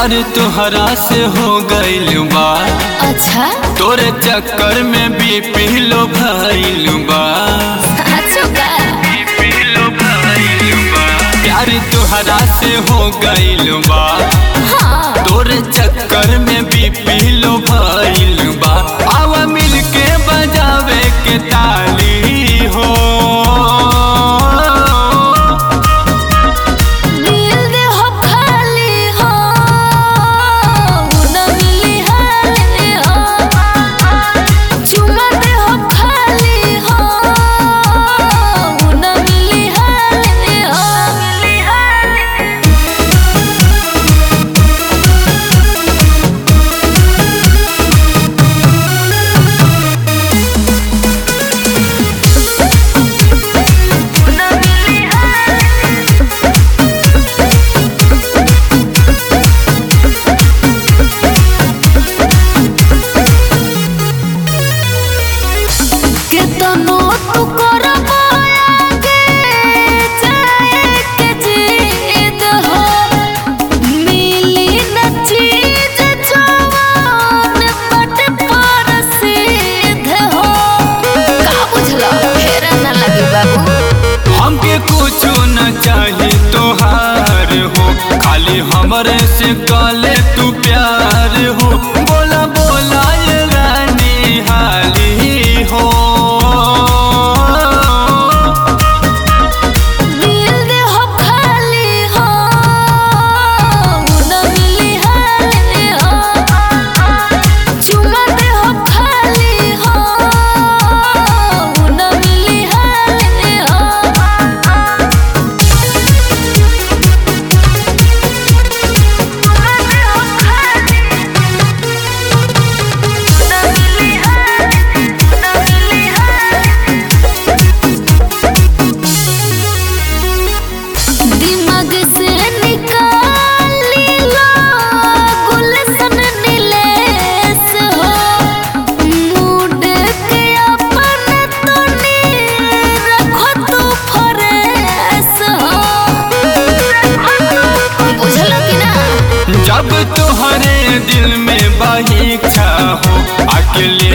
प्यार तुहरा से हो गइल बा अच्छा तोरे चक्कर में भी पीलो भइल बा अच्छा पीलो भइल बा प्यार तुहरा से हो गइल बा हाँ तोरे चक्कर में भी पीलो भइल बा आवा मिल के बजावे के ताली हो दिल दे हो खाली हो न मिली हाली हो चुमा दे हो खाली हो न मिली हाली हो मिली हाली न मिली हाली केतनो तू करबो आगे जाए के जिद हो मिली न चीज जवान पट पर सिद्ध हो का बुझला फेरा न लगी बाबू हमके कुछ न चाही तोहार हो खाली हमरे से काले तू प्यार हो बोला बोला ये रानी हाली हो दिल दे हो खाली हो न मिली हाली हो चुमा दे हो खाली हो न मिली हाली हो दिमाग से निकाल लो गुलशन नीलेश हो मूड के अपन तोनी रखो तू फरेश हो बुझलो कि ना जब तुहरे दिल में बही इच्छा हो अकेले